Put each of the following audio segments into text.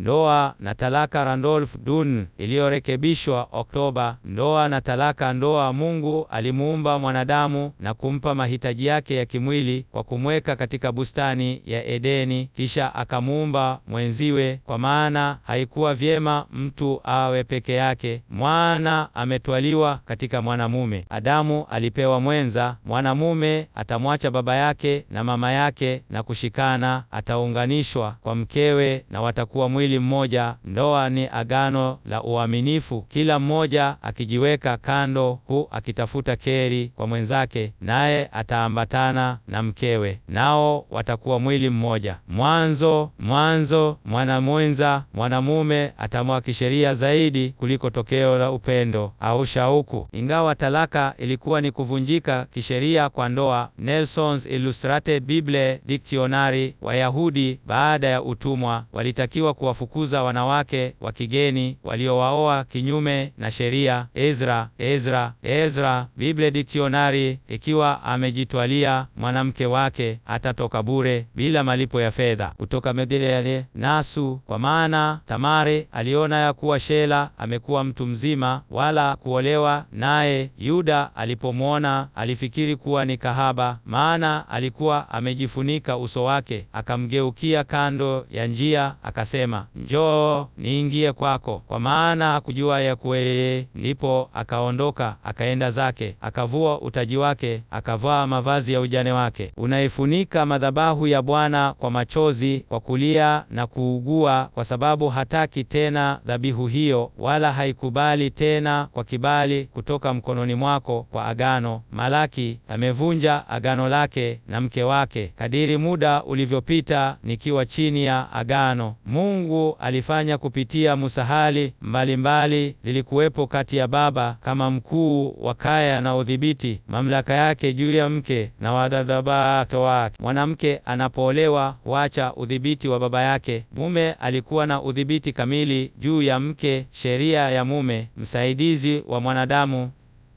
ndoa na talaka Randolph Dunn iliyorekebishwa Oktoba. Ndoa na talaka. Ndoa, Mungu alimuumba mwanadamu na kumpa mahitaji yake ya kimwili kwa kumweka katika bustani ya Edeni, kisha akamuumba mwenziwe, kwa maana haikuwa vyema mtu awe peke yake, mwana ametwaliwa katika mwanamume. Adamu alipewa mwenza. Mwanamume atamwacha baba yake na mama yake na kushikana, ataunganishwa kwa mkewe na watakuwa mwili mmoja. Ndoa ni agano la uaminifu, kila mmoja akijiweka kando, hu akitafuta keri kwa mwenzake, naye ataambatana na mkewe, nao watakuwa mwili mmoja. Mwanzo mwanzo mwanamwenza mwanamume atamwa kisheria zaidi kuliko tokeo la upendo au shauku. Ingawa talaka ilikuwa ni kuvunjika kisheria kwa ndoa, Nelson's Illustrated Bible Dictionary, Wayahudi baada ya utumwa walitakiwa kuwafukuza wanawake wa kigeni waliowaoa kinyume na sheria. Ezra Ezra Ezra Bible Dictionary, ikiwa amejitwalia mwanamke wake atatoka bure bila malipo ya fedha. Kutoka Megiddo Nasu, kwa maana Tamari aliona ya kuwa Shela amekuwa mtu mzima, wala kuolewa naye. Yuda alipomwona alifikiri kuwa ni kahaba, maana alikuwa amejifunika uso wake. Akamgeukia kando ya njia, akasema, njoo niingie kwako, kwa maana hakujua ya kuwa yeye. Ndipo akaondoka akaenda zake, akavua utaji wake, akavaa mavazi ya ujane wake. Unaifunika madhabahu ya Bwana kwa machozi, kwa kulia na kuugua, kwa sababu hataki tena dhabihu hiyo, wala haikubali tena kwa kibali kutoka mkononi mwako kwa agano. Malaki amevunja agano lake na mke wake. Kadiri muda ulivyopita nikiwa chini ya agano, Mungu alifanya kupitia musahali mbalimbali zilikuwepo kati ya baba kama mkuu wa kaya na udhibiti mamlaka yake juu ya mke na wadadabato wake. Mwanamke anapoolewa huacha udhibiti wa baba yake. Mume alikuwa na udhibiti kamili juu ya mke. Sheria ya mume, msaidizi wa mwanadamu,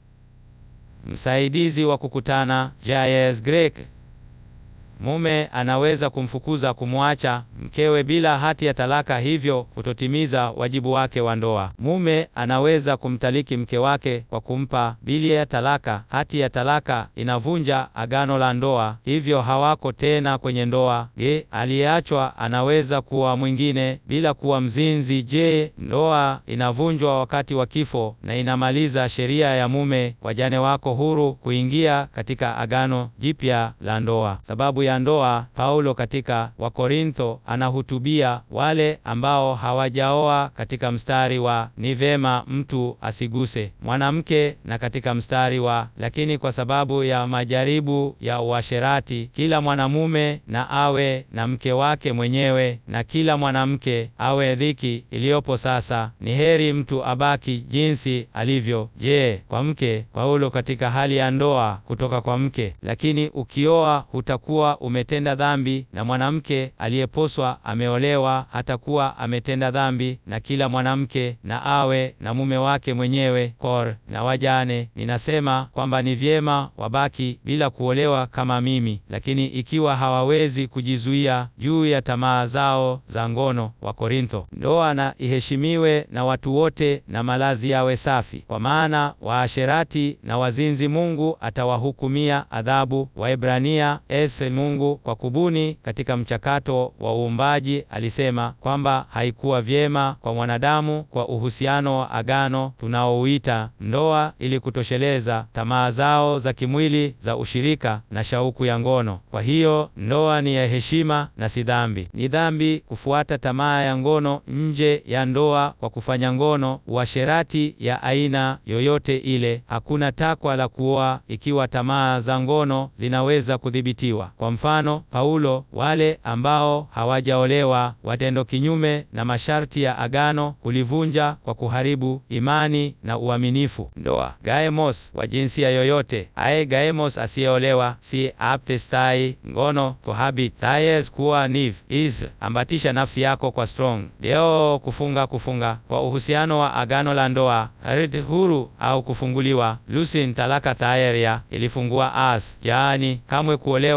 msaidizi wa kukutana, Jayes Greek. Mume anaweza kumfukuza kumwacha mkewe bila hati ya talaka, hivyo kutotimiza wajibu wake wa ndoa. Mume anaweza kumtaliki mke wake kwa kumpa bili ya talaka. Hati ya talaka inavunja agano la ndoa, hivyo hawako tena kwenye ndoa. Je, aliyeachwa anaweza kuwa mwingine bila kuwa mzinzi? Je, ndoa inavunjwa wakati wa kifo na inamaliza sheria ya mume, wajane wako huru kuingia katika agano jipya la ndoa. Sababu ya ndoa. Paulo katika Wakorintho anahutubia wale ambao hawajaoa katika mstari wa ni vema mtu asiguse mwanamke, na katika mstari wa lakini kwa sababu ya majaribu ya uasherati kila mwanamume na awe na mke wake mwenyewe, na kila mwanamke awe dhiki iliyopo sasa. Ni heri mtu abaki jinsi alivyo. Je, kwa mke? Paulo katika hali ya ndoa kutoka kwa mke, lakini ukioa hutakuwa umetenda dhambi, na mwanamke aliyeposwa ameolewa hatakuwa ametenda dhambi, na kila mwanamke na awe na mume wake mwenyewe. Kor na wajane, ninasema kwamba ni vyema wabaki bila kuolewa kama mimi, lakini ikiwa hawawezi kujizuia juu ya tamaa zao za ngono. Wa Korintho. Ndoa na iheshimiwe na watu wote, na malazi yawe safi, kwa maana waasherati na wazinzi Mungu atawahukumia adhabu. Waebrania ese Mungu kwa kubuni katika mchakato wa uumbaji alisema kwamba haikuwa vyema kwa mwanadamu kwa uhusiano wa agano tunaouita ndoa, ili kutosheleza tamaa zao za kimwili za ushirika na shauku ya ngono. Kwa hiyo ndoa ni ya heshima na si dhambi. Ni dhambi kufuata tamaa ya ngono nje ya ndoa kwa kufanya ngono, uasherati ya aina yoyote ile. Hakuna takwa la kuoa ikiwa tamaa za ngono zinaweza kudhibitiwa. Kwa mfano Paulo, wale ambao hawajaolewa watendo kinyume na masharti ya agano kulivunja kwa kuharibu imani na uaminifu. Ndoa gaemos wa jinsia yoyote aye gaemos asiyeolewa si aptestai ngono cohabit tayes kuwa niv is ambatisha nafsi yako kwa strong deo kufunga kufunga kwa uhusiano wa agano la ndoa rid huru au kufunguliwa lusin talaka tayeria ilifungua as jaani kamwe kuolewa au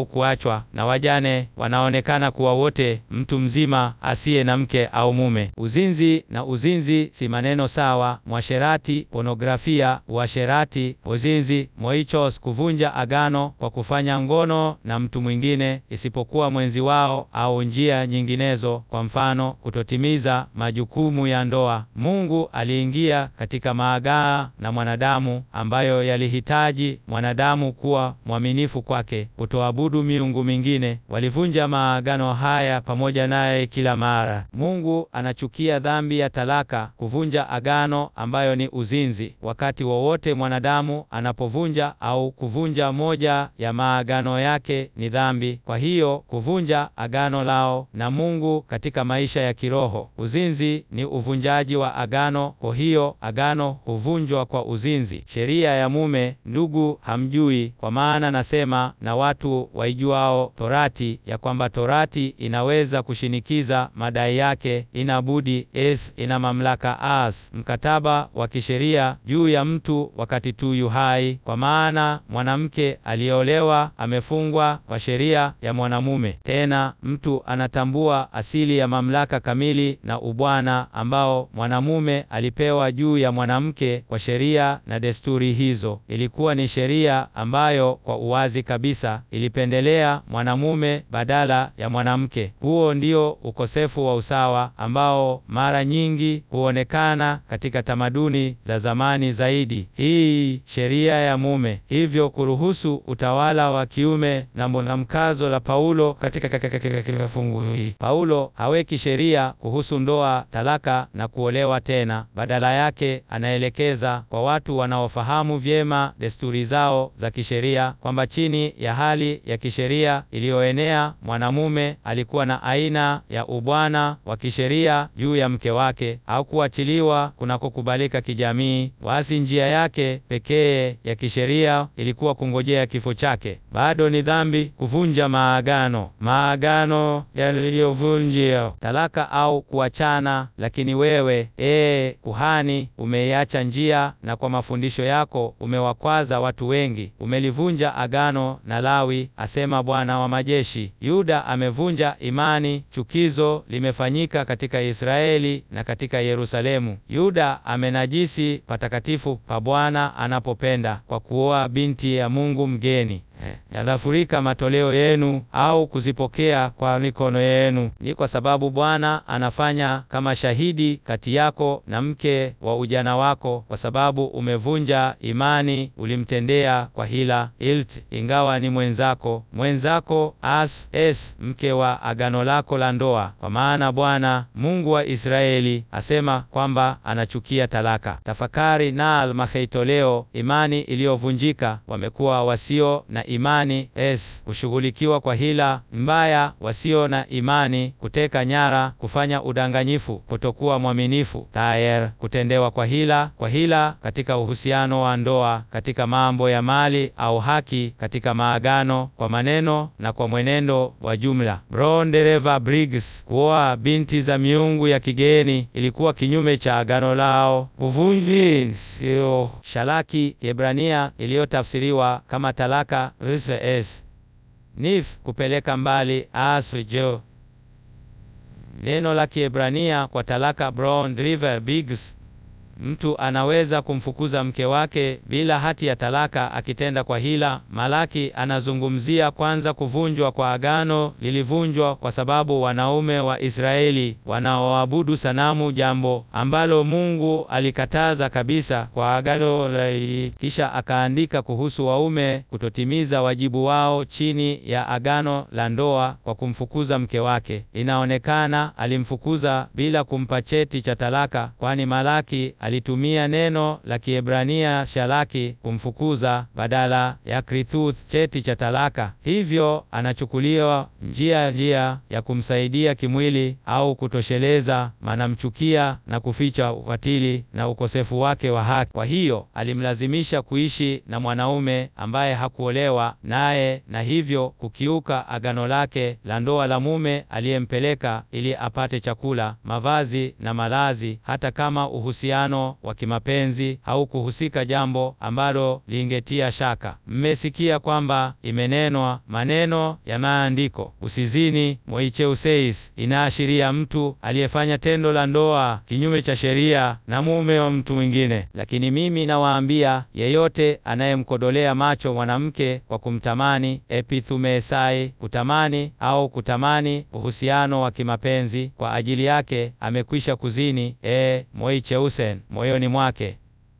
au kuachwa, na wajane wanaonekana kuwa wote mtu mzima asiye na mke au mume. Uzinzi na uzinzi si maneno sawa. Mwasherati, pornografia, uasherati, uzinzi, moichos, kuvunja agano kwa kufanya ngono na mtu mwingine isipokuwa mwenzi wao, au njia nyinginezo, kwa mfano kutotimiza majukumu ya ndoa. Mungu aliingia katika maagaa na mwanadamu ambayo yalihitaji mwanadamu kuwa mwaminifu kwake, kutoabudu miungu mingine. Walivunja maagano haya pamoja naye kila mara. Mungu anachukia dhambi ya talaka, kuvunja agano ambayo ni uzinzi. Wakati wowote mwanadamu anapovunja au kuvunja moja ya maagano yake ni dhambi. Kwa hiyo kuvunja agano lao na Mungu katika maisha ya kiroho. Uzinzi ni uvunjaji wa agano, kwa hiyo agano huvunjwa kwa uzinzi. Sheria ya mume, ndugu, hamjui, kwa maana nasema na watu waijuao Torati, ya kwamba Torati inaweza kushinikiza madai yake, inabudi es ina mamlaka as mkataba wa kisheria juu ya mtu wakati tu yu hai, kwa maana mwanamke aliyeolewa amefungwa kwa sheria ya mwanamume. Tena mtu anatambua asili ya mamlaka kamili na ubwana ambao mwanamume alipewa juu ya mwanamke kwa sheria na desturi hizo. Ilikuwa ni sheria ambayo kwa uwazi kabisa ilipendelea mwanamume badala ya mwanamke. Huo ndio ukosefu wa usawa ambao mara nyingi huonekana katika tamaduni za zamani zaidi. Hii sheria ya mume hivyo kuruhusu utawala wa kiume na mwanamkazo la Paulo katika fungu hili. Paulo haweki sheria kuhusu ndoa, talaka na kuolewa tena. Badala yake anaelekeza kwa watu wanaofahamu vyema desturi zao za kisheria kwamba chini ya hali ya kisheria iliyoenea mwanamume alikuwa na aina ya ubwana wa kisheria juu ya mke wake au kuachiliwa kunakokubalika kijamii. Basi njia yake pekee ya kisheria ilikuwa kungojea kifo chake. Bado ni dhambi kuvunja maagano, maagano yaliyovunjia talaka au kuachana. Lakini wewe ee kuhani, umeiacha njia, na kwa mafundisho yako umewakwaza watu wengi. Umelivunja agano na Lawi, asema Bwana wa majeshi. Yuda amevunja imani, chukizo limefanyika katika Israeli na katika Yerusalemu. Yuda amenajisi patakatifu pa Bwana anapopenda kwa kuoa binti ya Mungu mgeni. Yanafurika matoleo yenu au kuzipokea kwa mikono yenu. Ni kwa sababu Bwana anafanya kama shahidi kati yako na mke wa ujana wako, kwa sababu umevunja imani, ulimtendea kwa hila ilt, ingawa ni mwenzako mwenzako as es mke wa agano lako la ndoa. Kwa maana Bwana Mungu wa Israeli asema kwamba anachukia talaka. Tafakari na maheitoleo, imani iliyovunjika, wamekuwa wasio na imani es kushughulikiwa kwa hila mbaya, wasio na imani, kuteka nyara, kufanya udanganyifu, kutokuwa mwaminifu, tayer, kutendewa kwa hila, kwa hila katika uhusiano wa ndoa, katika mambo ya mali au haki, katika maagano, kwa maneno na kwa mwenendo wa jumla. Brown Dereva Briggs, kuoa binti za miungu ya kigeni ilikuwa kinyume cha agano lao. Uvunji sio shalaki Kiebrania iliyotafsiriwa kama talaka s nif kupeleka mbali asjo. Neno la Kiebrania kwa talaka Brown River Biggs, mtu anaweza kumfukuza mke wake bila hati ya talaka akitenda kwa hila. Malaki anazungumzia kwanza kuvunjwa kwa agano lilivunjwa kwa sababu wanaume wa Israeli wanaoabudu sanamu, jambo ambalo Mungu alikataza kabisa kwa agano la. Kisha akaandika kuhusu waume kutotimiza wajibu wao chini ya agano la ndoa kwa kumfukuza mke wake. Inaonekana alimfukuza bila kumpa cheti cha talaka, kwani Malaki alitumia neno la Kiebrania shalaki kumfukuza badala ya krituth cheti cha talaka. Hivyo anachukuliwa njia njia ya kumsaidia kimwili au kutosheleza, manamchukia na kuficha ukatili na ukosefu wake wa haki. Kwa hiyo alimlazimisha kuishi na mwanaume ambaye hakuolewa naye na hivyo kukiuka agano lake la ndoa la mume aliyempeleka ili apate chakula, mavazi na malazi, hata kama uhusiano uhusiano wa kimapenzi haukuhusika, jambo ambalo lingetia shaka. Mmesikia kwamba imenenwa maneno ya maandiko, usizini, moicheuseis, inaashiria mtu aliyefanya tendo la ndoa kinyume cha sheria na mume wa mtu mwingine. Lakini mimi nawaambia, yeyote anayemkodolea macho mwanamke kwa kumtamani, epithumesai, kutamani au kutamani uhusiano wa kimapenzi kwa ajili yake, amekwisha kuzini, e moicheusen, moyoni mwake.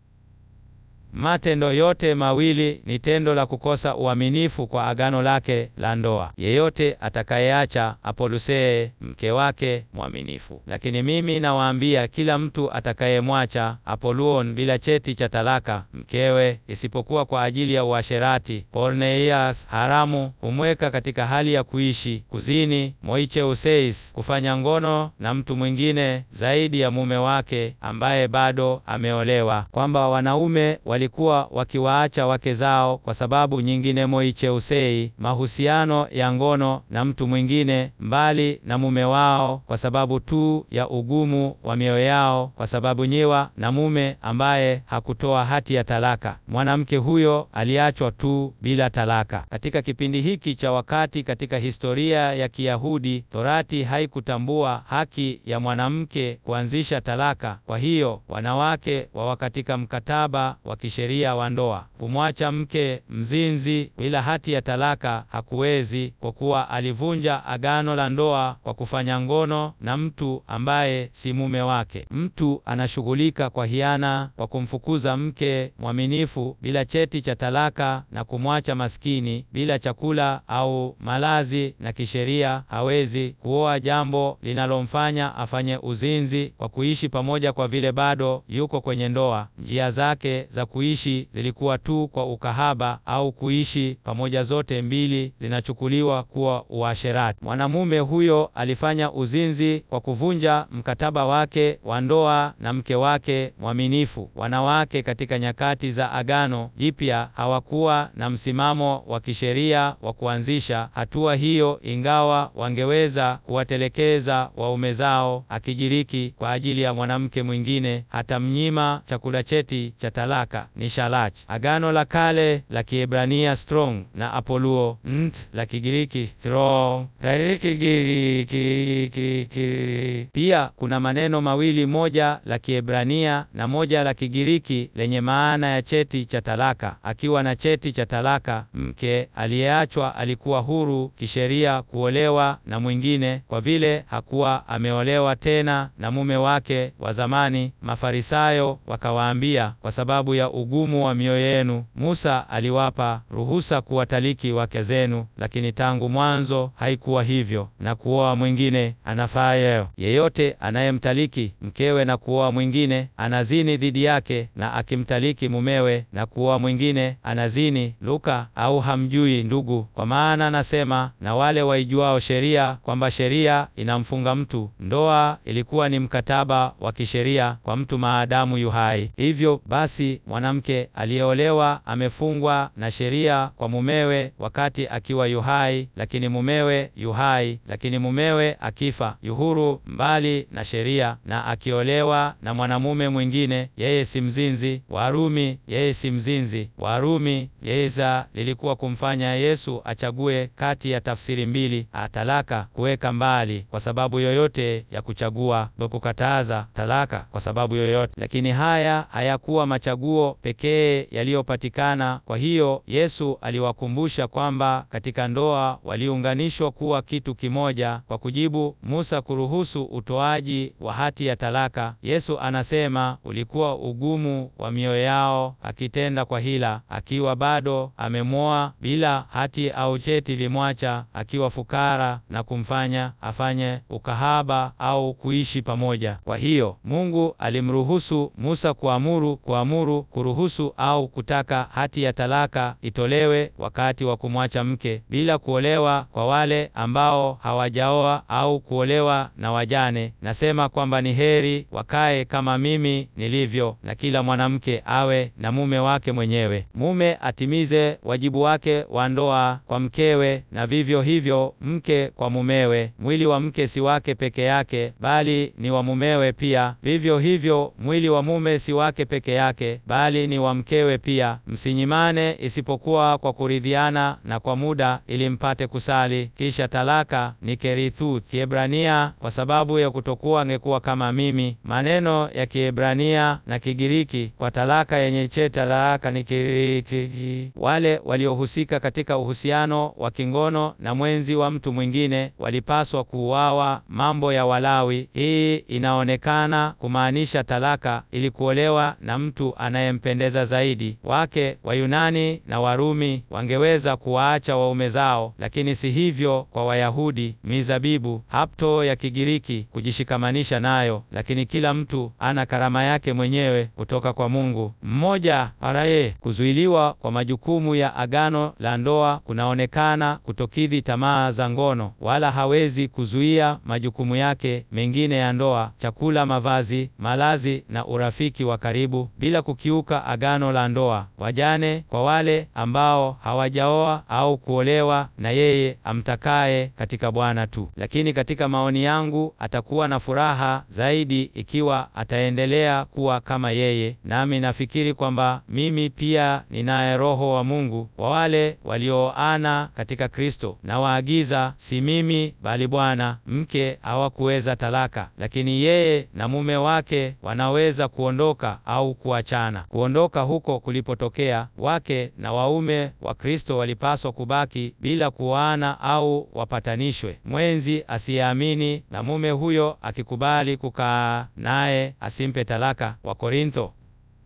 Matendo yote mawili ni tendo la kukosa uaminifu kwa agano lake la ndoa. Yeyote atakayeacha Apolusee mke wake mwaminifu. Lakini mimi nawaambia, kila mtu atakayemwacha Apoluon bila cheti cha talaka mkewe, isipokuwa kwa ajili ya uasherati, porneias, haramu, humweka katika hali ya kuishi kuzini, moicheuseis, kufanya ngono na mtu mwingine zaidi ya mume wake ambaye bado ameolewa, kwamba wanaume walikuwa wakiwaacha wake zao kwa sababu nyingine, moicheusei, mahusiano ya ngono na mtu mwingine mbali na mume wao, kwa sababu tu ya ugumu wa mioyo yao, kwa sababu nyiwa na mume ambaye hakutoa hati ya talaka. Mwanamke huyo aliachwa tu bila talaka. Katika kipindi hiki cha wakati katika historia ya Kiyahudi, Torati haikutambua haki ya mwanamke kuanzisha talaka. Kwa hiyo wanawake wawa katika mkataba wa sheria wa ndoa. Kumwacha mke mzinzi bila hati ya talaka hakuwezi, kwa kuwa alivunja agano la ndoa kwa kufanya ngono na mtu ambaye si mume wake. Mtu anashughulika kwa hiana kwa kumfukuza mke mwaminifu bila cheti cha talaka na kumwacha maskini bila chakula au malazi, na kisheria hawezi kuoa, jambo linalomfanya afanye uzinzi kwa kuishi pamoja, kwa vile bado yuko kwenye ndoa. Njia zake za kuishi zilikuwa tu kwa ukahaba au kuishi pamoja, zote mbili zinachukuliwa kuwa uasherati. Mwanamume huyo alifanya uzinzi kwa kuvunja mkataba wake wa ndoa na mke wake mwaminifu. Wanawake katika nyakati za Agano Jipya hawakuwa na msimamo wa kisheria wa kuanzisha hatua hiyo, ingawa wangeweza kuwatelekeza waume zao akijiriki kwa ajili ya mwanamke mwingine, hata mnyima chakula cheti cha talaka ni shalach. Agano la Kale la Kiebrania strong na apoluo nt la Kigiriki strong. Pia kuna maneno mawili, moja la Kiebrania na moja la Kigiriki lenye maana ya cheti cha talaka. Akiwa na cheti cha talaka, mke aliyeachwa alikuwa huru kisheria kuolewa na mwingine, kwa vile hakuwa ameolewa tena na mume wake wa zamani. Mafarisayo wakawaambia, kwa sababu ya ugumu wa mioyo yenu, Musa aliwapa ruhusa kuwataliki wake zenu, lakini tangu mwanzo haikuwa hivyo, na kuoa mwingine anafaa yeo. Yeyote anayemtaliki mkewe na kuoa mwingine anazini dhidi yake, na akimtaliki mumewe na kuoa mwingine anazini. Luka, au hamjui ndugu? Kwa maana anasema na wale waijuao sheria kwamba sheria inamfunga mtu. Ndoa ilikuwa ni mkataba wa kisheria kwa mtu maadamu yu hai. Hivyo basi mwanamke aliyeolewa amefungwa na sheria kwa mumewe wakati akiwa yuhai, lakini mumewe yuhai, lakini mumewe akifa yuhuru mbali na sheria, na akiolewa na mwanamume mwingine, yeye si mzinzi. Warumi, yeye si mzinzi. Warumi yeza lilikuwa kumfanya Yesu achague kati ya tafsiri mbili, atalaka kuweka mbali kwa sababu yoyote ya kuchagua, kukataza talaka kwa sababu yoyote. Lakini haya hayakuwa machaguo pekee yaliyopatikana. Kwa hiyo Yesu aliwakumbusha kwamba katika ndoa waliunganishwa kuwa kitu kimoja. Kwa kujibu Musa kuruhusu utoaji wa hati ya talaka, Yesu anasema ulikuwa ugumu wa mioyo yao, akitenda kwa hila, akiwa bado amemwoa bila hati au cheti, limwacha akiwa fukara na kumfanya afanye ukahaba au kuishi pamoja. Kwa hiyo Mungu alimruhusu Musa kuamuru kuamuru kuruhusu au kutaka hati ya talaka itolewe wakati wa kumwacha mke bila kuolewa kwa wale ambao hawajaoa au kuolewa na wajane. Nasema kwamba ni heri wakae kama mimi nilivyo, na kila mwanamke awe na mume wake mwenyewe. Mume atimize wajibu wake wa ndoa kwa mkewe, na vivyo hivyo mke kwa mumewe. Mwili wa mke si wake peke yake, bali ni wa mumewe pia. Vivyo hivyo mwili wa mume si wake peke yake, bali ni wa mkewe pia. Msinyimane isipokuwa kwa kuridhiana na kwa muda, ili mpate kusali. Kisha talaka ni kerithuth Kiebrania, kwa sababu ya kutokuwa angekuwa kama mimi. Maneno ya Kiebrania na Kigiriki kwa talaka yenye che talaka ni kiriki. Wale waliohusika katika uhusiano wa kingono na mwenzi wa mtu mwingine walipaswa kuuawa. Mambo ya Walawi. Hii inaonekana kumaanisha talaka ili kuolewa na mtu anayempendeza zaidi. Wake wa Yunani na Warumi wangeweza kuwaacha waume zao, lakini si hivyo kwa Wayahudi. Mizabibu hapto ya Kigiriki kujishikamanisha nayo, lakini kila mtu ana karama yake mwenyewe kutoka kwa Mungu mmoja. Araye kuzuiliwa kwa majukumu ya agano la ndoa kunaonekana kutokidhi tamaa za ngono, wala hawezi kuzuia majukumu yake mengine ya ndoa: chakula, mavazi, malazi na urafiki wa karibu, bila kukiuka agano la ndoa. Wajane kwa wale ambao hawajaoa au kuolewa na yeye amtakaye katika Bwana tu. Lakini katika maoni yangu atakuwa na furaha zaidi ikiwa ataendelea kuwa kama yeye, nami nafikiri kwamba mimi pia ninaye Roho wa Mungu wa wale walioana katika Kristo. Na waagiza, si mimi bali Bwana. Mke hawakuweza talaka, lakini yeye na mume wake wanaweza kuondoka au kuachana. Kuondoka huko kulipotokea, wake na waume wa Kristo walipaswa kubaki bila kuoana au wapatanishwe. Mwenzi asiyeamini na mume huyo akikubali kukaa naye asimpe talaka. Wakorintho.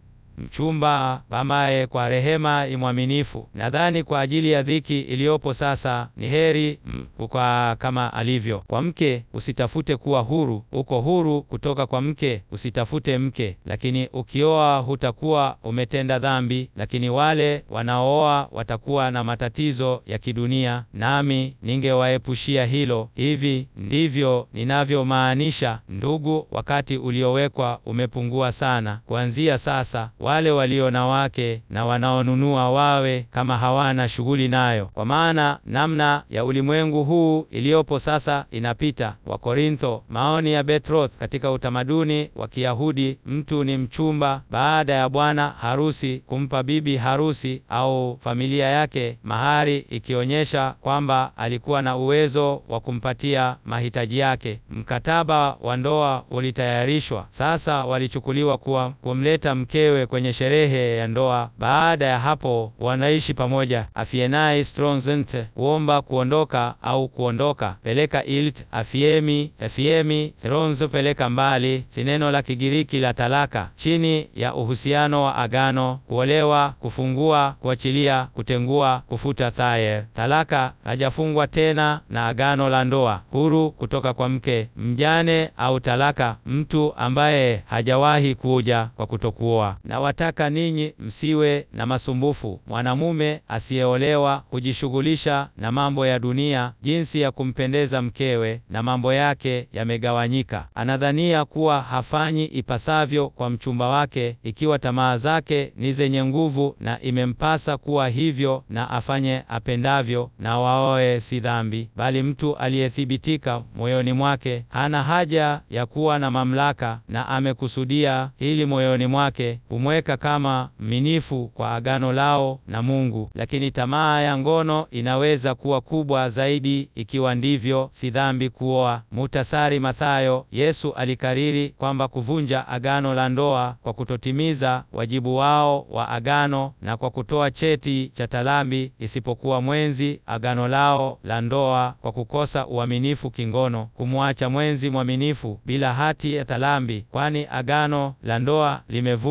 Mchumba ambaye kwa rehema imwaminifu. Nadhani kwa ajili ya dhiki iliyopo sasa ni heri kukaa kama alivyo. Kwa mke usitafute kuwa huru, uko huru kutoka kwa mke, usitafute mke. Lakini ukioa hutakuwa umetenda dhambi, lakini wale wanaooa watakuwa na matatizo ya kidunia, nami ningewaepushia hilo. Hivi ndivyo ninavyomaanisha, ndugu. Wakati uliowekwa umepungua sana. Kuanzia sasa wale walio na wake na wanaonunua wawe kama hawana shughuli nayo, kwa maana namna ya ulimwengu huu iliyopo sasa inapita. Wakorintho. Maoni ya Betroth katika utamaduni wa Kiyahudi, mtu ni mchumba baada ya bwana harusi kumpa bibi harusi au familia yake mahari, ikionyesha kwamba alikuwa na uwezo wa kumpatia mahitaji yake. Mkataba wa ndoa ulitayarishwa, sasa walichukuliwa kuwa kumleta mkewe kwenye sherehe ya ndoa. Baada ya hapo wanaishi pamoja. Afienai stronzent kuomba kuondoka au kuondoka, peleka ilt afiemi afiemi thronzo peleka mbali, si neno la Kigiriki la talaka, chini ya uhusiano wa agano: kuolewa, kufungua, kuachilia, kutengua, kufuta thayer. Talaka hajafungwa tena na agano la ndoa, huru kutoka kwa mke. Mjane au talaka, mtu ambaye hajawahi kuja kwa kutokuoa na wataka ninyi msiwe na masumbufu. Mwanamume asiyeolewa hujishughulisha na mambo ya dunia, jinsi ya kumpendeza mkewe, na mambo yake yamegawanyika. Anadhania kuwa hafanyi ipasavyo kwa mchumba wake, ikiwa tamaa zake ni zenye nguvu, na imempasa kuwa hivyo, na afanye apendavyo. Na waoe si dhambi, bali mtu aliyethibitika moyoni mwake hana haja ya kuwa na mamlaka, na amekusudia hili moyoni mwake kumweka kama mminifu kwa agano lao na Mungu. Lakini tamaa ya ngono inaweza kuwa kubwa zaidi. Ikiwa ndivyo, si dhambi kuoa. Muhtasari Mathayo. Yesu alikariri kwamba kuvunja agano la ndoa kwa kutotimiza wajibu wao wa agano na kwa kutoa cheti cha talambi, isipokuwa mwenzi agano lao la ndoa kwa kukosa uaminifu kingono, kumwacha mwenzi mwaminifu bila hati ya talambi, kwani agano la ndoa limevunjwa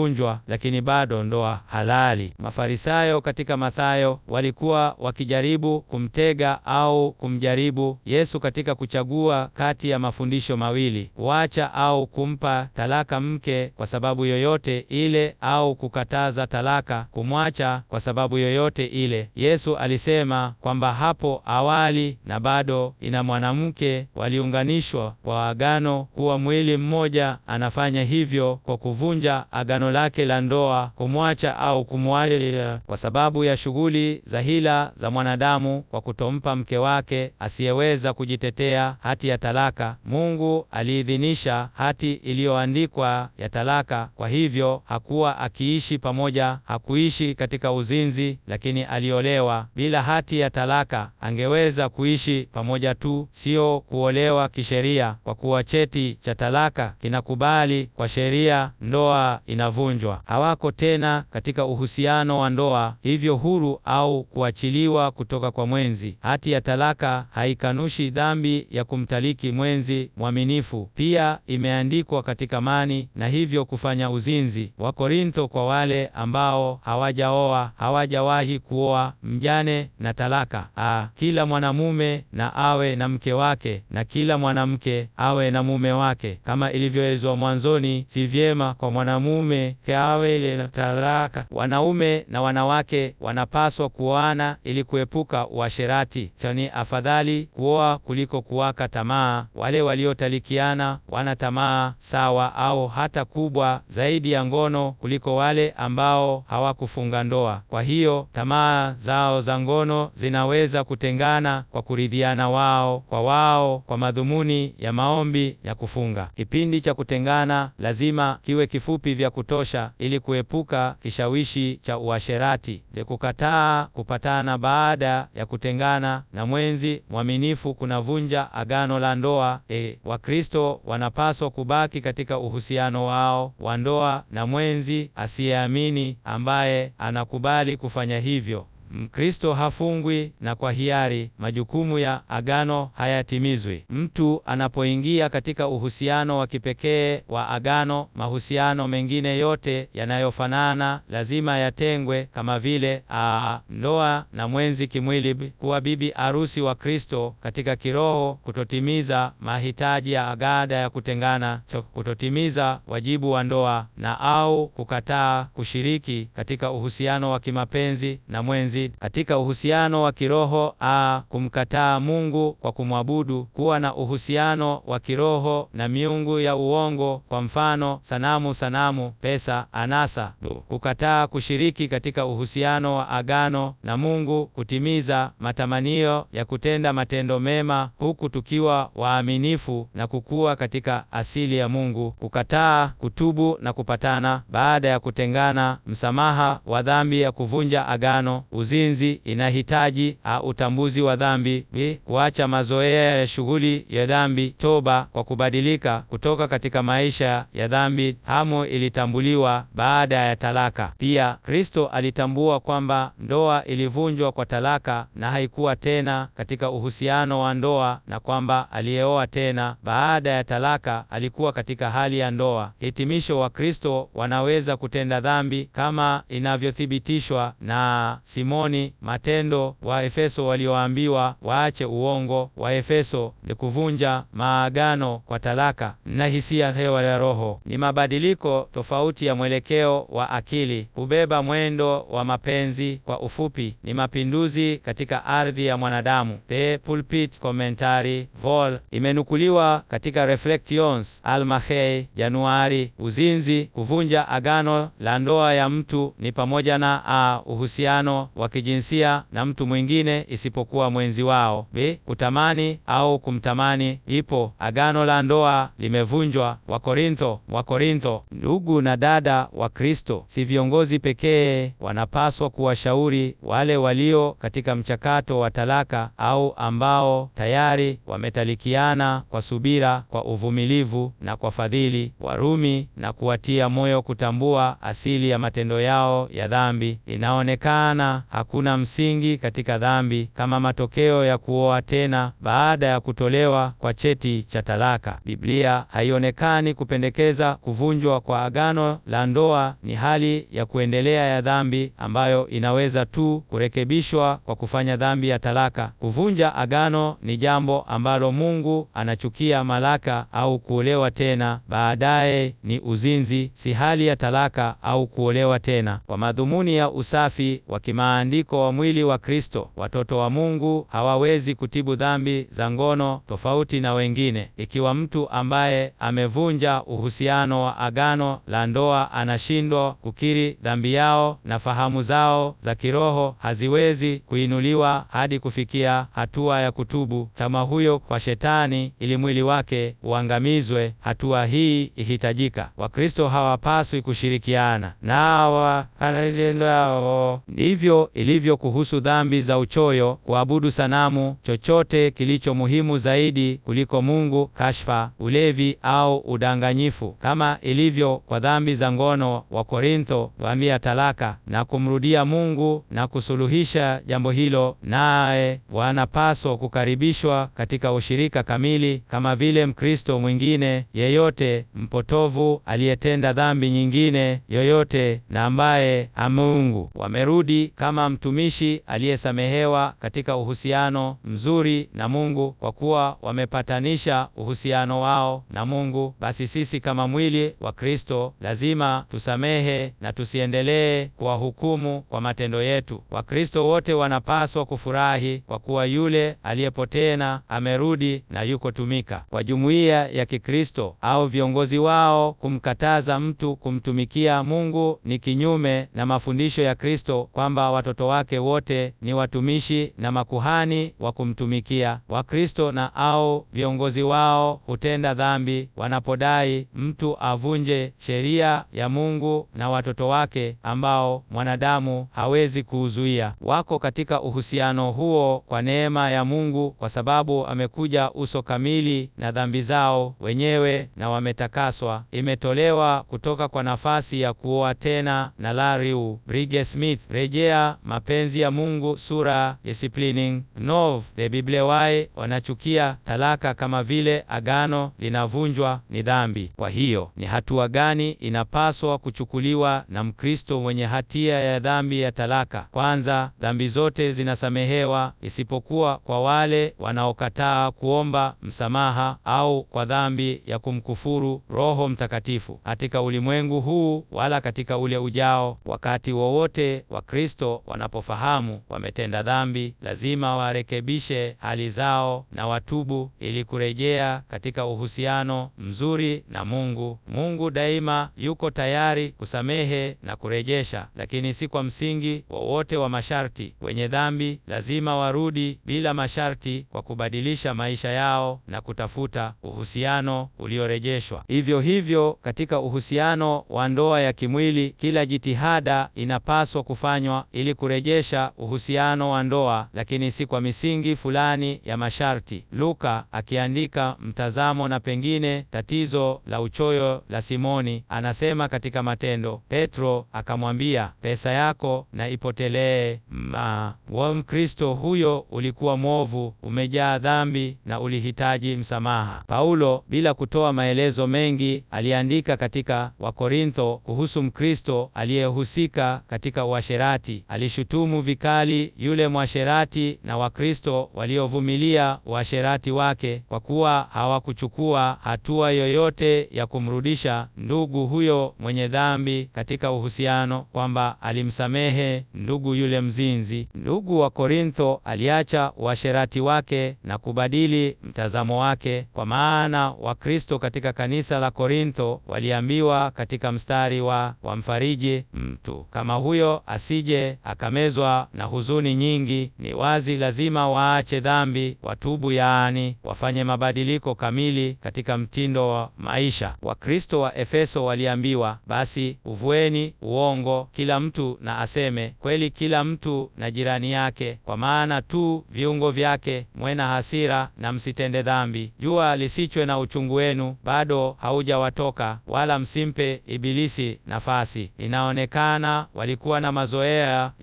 lakini bado ndoa halali. Mafarisayo katika Mathayo walikuwa wakijaribu kumtega au kumjaribu Yesu katika kuchagua kati ya mafundisho mawili: kuacha au kumpa talaka mke kwa sababu yoyote ile, au kukataza talaka, kumwacha kwa sababu yoyote ile. Yesu alisema kwamba hapo awali na bado ina mwanamke waliunganishwa kwa agano kuwa mwili mmoja. Anafanya hivyo kwa kuvunja agano lake la ndoa, kumwacha au kumwacha kwa sababu ya shughuli za hila za mwanadamu, kwa kutompa mke wake asiyeweza kujitetea hati ya talaka. Mungu aliidhinisha hati iliyoandikwa ya talaka, kwa hivyo hakuwa akiishi pamoja, hakuishi katika uzinzi, lakini aliolewa. Bila hati ya talaka angeweza kuishi pamoja tu, sio kuolewa kisheria, kwa kuwa cheti cha talaka kinakubali kwa sheria, ndoa inavunjwa. Hawako tena katika uhusiano wa ndoa, hivyo huru au kuachiliwa kutoka kwa mwenzi. Hati ya talaka haikanushi dhambi ya kumtaliki mwenzi mwaminifu, pia imeandikwa katika mani na hivyo kufanya uzinzi. Wakorintho kwa wale ambao hawajaoa, hawajawahi kuoa, mjane na talaka. A, kila mwanamume na awe na mke wake na kila mwanamke awe na mume wake, kama ilivyoelezwa mwanzoni. Si vyema kwa mwanamume awe na talaka. Wanaume na wanawake wanapaswa kuoana ili kuepuka uasherati. Ni afadhali kuoa kuliko kuwaka tamaa. Wale waliotalikiana wana tamaa sawa au hata kubwa zaidi ya ngono kuliko wale ambao hawakufunga ndoa. Kwa hiyo tamaa zao za ngono zinaweza kutengana kwa kuridhiana wao kwa wao kwa madhumuni ya maombi ya kufunga. Kipindi cha kutengana lazima kiwe kifupi vya kutosha ili kuepuka kishawishi cha uasherati. De kukataa kupatana baada ya kutengana na mwenzi mwaminifu kunavunja agano la ndoa. E, Wakristo wanapaswa kubaki katika uhusiano wao wa ndoa na mwenzi asiyeamini ambaye anakubali kufanya hivyo. Mkristo hafungwi na kwa hiari majukumu ya agano hayatimizwi. Mtu anapoingia katika uhusiano wa kipekee wa agano, mahusiano mengine yote yanayofanana lazima yatengwe, kama vile a ndoa na mwenzi kimwili, kuwa bibi arusi wa Kristo katika kiroho, kutotimiza mahitaji ya agada ya kutengana, kutotimiza wajibu wa ndoa na au kukataa kushiriki katika uhusiano wa kimapenzi na mwenzi katika uhusiano wa kiroho a kumkataa Mungu kwa kumwabudu, kuwa na uhusiano wa kiroho na miungu ya uongo, kwa mfano sanamu, sanamu, pesa, anasa, kukataa kushiriki katika uhusiano wa agano na Mungu, kutimiza matamanio ya kutenda matendo mema huku tukiwa waaminifu na kukua katika asili ya Mungu, kukataa kutubu na kupatana baada ya kutengana, msamaha wa dhambi ya kuvunja agano uzinzi inahitaji a utambuzi wa dhambi b kuacha mazoea ya shughuli ya dhambi, toba kwa kubadilika kutoka katika maisha ya dhambi. Hamu ilitambuliwa baada ya talaka. Pia Kristo alitambua kwamba ndoa ilivunjwa kwa talaka na haikuwa tena katika uhusiano wa ndoa, na kwamba aliyeoa tena baada ya talaka alikuwa katika hali ya ndoa. Hitimisho, wa Kristo wanaweza kutenda dhambi kama inavyothibitishwa na Simoni Matendo wa Efeso walioambiwa waache uongo wa Efeso ni kuvunja maagano kwa talaka na hisia hewa ya roho. Ni mabadiliko tofauti ya mwelekeo wa akili, hubeba mwendo wa mapenzi. Kwa ufupi, ni mapinduzi katika ardhi ya mwanadamu. The Pulpit Commentary vol imenukuliwa katika Reflections Almahei, Januari. Uzinzi, kuvunja agano la ndoa ya mtu ni pamoja na a uhusiano wa kijinsia na mtu mwingine isipokuwa mwenzi wao; b kutamani au kumtamani. Ipo agano la ndoa limevunjwa. Wakorintho, Wakorintho. Ndugu na dada wa Kristo, si viongozi pekee wanapaswa kuwashauri wale walio katika mchakato wa talaka au ambao tayari wametalikiana kwa subira, kwa uvumilivu na kwa fadhili, Warumi, na kuwatia moyo kutambua asili ya matendo yao ya dhambi. Inaonekana hakuna msingi katika dhambi kama matokeo ya kuoa tena baada ya kutolewa kwa cheti cha talaka. Biblia haionekani kupendekeza kuvunjwa kwa agano la ndoa ni hali ya kuendelea ya dhambi ambayo inaweza tu kurekebishwa kwa kufanya dhambi ya talaka. Kuvunja agano ni jambo ambalo Mungu anachukia. Malaka au kuolewa tena baadaye ni uzinzi, si hali ya talaka au kuolewa tena. Kwa madhumuni ya usafi wa kimaandiko wa mwili wa Kristo, watoto wa Mungu hawawezi kutibu dhambi za ngono tofauti na wengine. Ikiwa mtu ambaye amevunja uhusiano wa agano la ndoa anashindwa kukiri dhambi yao na fahamu zao za kiroho haziwezi kuinuliwa hadi kufikia hatua ya kutubu kama huyo kwa Shetani ili mwili wake uangamizwe, hatua hii ihitajika. Wakristo hawapaswi kushirikiana nawa ao. Ndivyo ilivyo kuhusu dhambi za uchoyo, kuabudu sanamu, chochote kilicho muhimu zaidi kuliko Mungu, kashfa, ulevi au udanganyifu, kama ilivyo kwa dhambi za ngono. Wa Korintho waambia talaka na kumrudia Mungu na kusuluhisha jambo hilo, naye wanapaswa kukaribishwa katika ushirika kamili kama vile Mkristo mwingine yeyote mpotovu aliyetenda dhambi nyingine yoyote na ambaye Mungu wamerudi kama mtumishi aliyesamehewa katika uhusiano mzuri na Mungu, kwa kuwa wamepatanisha uhusiano wao na Mungu. Basi sisi kama mwili wa Kristo lazima tusamehe na tusiendelee kuwahukumu kwa matendo yetu. Wakristo wote wanapaswa kufurahi kwa kuwa yule aliyepotena amerudi na yuko tumika. Kwa jumuiya ya Kikristo au viongozi wao kumkataza mtu kumtumikia Mungu ni kinyume na mafundisho ya Kristo kwamba watoto wake wote ni watumishi na makuhani wa kumtumikia. Wakristo na au viongozi wao hutenda dhambi wanapodai mtu avunje sheria ya Mungu na watoto wake ambao mwanadamu hawezi kuuzuia. Wako katika uhusiano huo kwa neema ya Mungu kwa sababu amekuja uso kamili na dhambi zao wenyewe na wametakaswa. Imetolewa kutoka kwa nafasi ya kuoa tena na Lariu Brige Smith, rejea Mapenzi ya Mungu sura Disciplining Nov. The Biblewai wanachukia talaka kama vile agano linavunjwa ni dhambi. Kwa hiyo ni hatua gani inapaswa kuchukuliwa na Mkristo mwenye hatia ya dhambi ya talaka? Kwanza, dhambi zote zinasamehewa isipokuwa kwa wale wanaokataa kuomba msamaha au kwa dhambi ya kumkufuru Roho Mtakatifu katika ulimwengu huu wala katika ule ujao. Wakati wowote Wakristo wanapofahamu wametenda dhambi, lazima warekebishe hali zao na watubu ili kurejea katika uhusiano mzuri na Mungu. Mungu daima yuko tayari kusamehe na kurejesha, lakini si kwa msingi wowote wa masharti. Wenye dhambi lazima warudi bila masharti kwa kubadilisha maisha yao na kutafuta uhusiano uliorejeshwa. Hivyo hivyo katika uhusiano wa ndoa ya kimwili, kila jitihada inapaswa kufanywa ili kurejesha uhusiano wa ndoa, lakini si kwa misingi fulani ya masharti. Luka akiandika mtazamo na pengine tatizo la uchoyo la Simoni, anasema katika Matendo, Petro akamwambia, pesa yako na ipotelee. Ma wa Mkristo huyo ulikuwa mwovu, umejaa dhambi na ulihitaji msamaha. Paulo bila kutoa maelezo mengi aliandika katika Wakorintho kuhusu Mkristo aliyehusika katika uasherati. Alishutumu vikali yule mwasherati na Wakristo waliovumilia uasherati wake kwa kuwa hawakuchukua hatua yoyote ya kumrudisha ndugu huyo mwenye dhambi katika uhusiano, kwamba alimsamehe ndugu yule mzinzi. Ndugu wa Korintho aliacha uasherati wake na kubadili mtazamo wake, kwa maana Wakristo katika kanisa la Korintho waliambiwa katika mstari wa wamfariji mtu kama huyo asije akamezwa na huzuni nyingi. Ni wazi lazima waache dhambi, watubu, yaani wafanye mabadiliko kamili katika mtindo wa maisha. Wakristo wa Efeso waliambiwa, basi uvueni uongo, kila mtu na aseme kweli, kila mtu na jirani yake, kwa maana tu viungo vyake. Mwena hasira na msitende dhambi. Jua lisichwe na uchungu wenu bado haujawatoka, wala msimpe Ibilisi nafasi. Inaonekana walikuwa na mazoea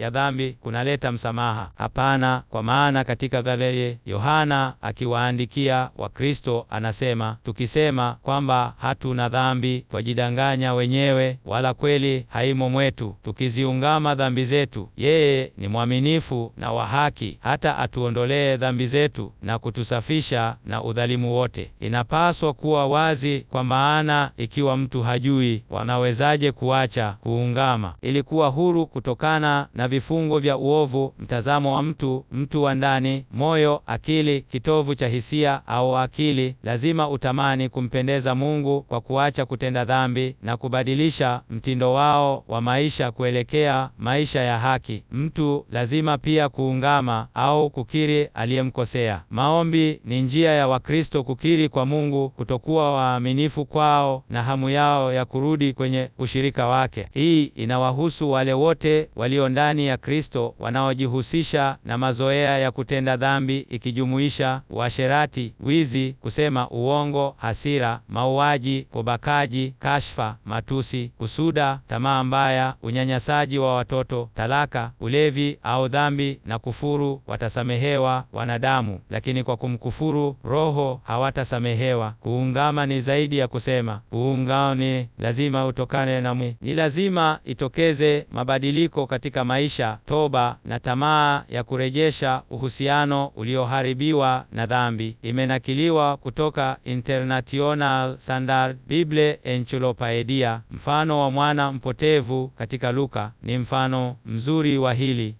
ya dhambi kunaleta msamaha. Hapana, kwa maana katika Galilaya Yohana akiwaandikia Wakristo anasema, tukisema kwamba hatuna dhambi twajidanganya wenyewe, wala kweli haimo mwetu. Tukiziungama dhambi zetu, yeye ni mwaminifu na wa haki, hata atuondolee dhambi zetu na kutusafisha na udhalimu wote. Inapaswa kuwa wazi, kwa maana ikiwa mtu hajui, wanawezaje kuacha kuungama ili kuwa huru kutokana na vifungo vya uovu? Mtazamo wa mtu, mtu wa ndani, moyo, akili, kitovu cha hisia au akili, lazima utamani kumpendeza Mungu kwa kuacha kutenda dhambi na kubadilisha mtindo wao wa maisha kuelekea maisha ya haki. Mtu lazima pia kuungama au kukiri aliyemkosea. Maombi ni njia ya Wakristo kukiri kwa Mungu kutokuwa waaminifu kwao na hamu yao ya kurudi kwenye ushirika wake. Hii inawahusu wale wote walio ndani ya Kristo wanaojihusisha na mazoea ya kutenda dhambi ikijumuisha uasherati, wizi, kusema uongo, hasira, mauaji, ubakaji, kashfa, matusi, kusuda, tamaa mbaya, unyanyasaji wa watoto, talaka, ulevi au dhambi na kufuru. Watasamehewa wanadamu, lakini kwa kumkufuru Roho hawatasamehewa. Kuungama ni zaidi ya kusema. Kuungama ni lazima utokane na mwi, ni lazima itokeze mabadiliko katika maisha, toba na tamaa ya kurejesha uhusiano ulioharibiwa na dhambi. Imenakiliwa kutoka International Standard Bible Encyclopedia. Mfano wa mwana mpotevu katika Luka ni mfano mzuri wa hili.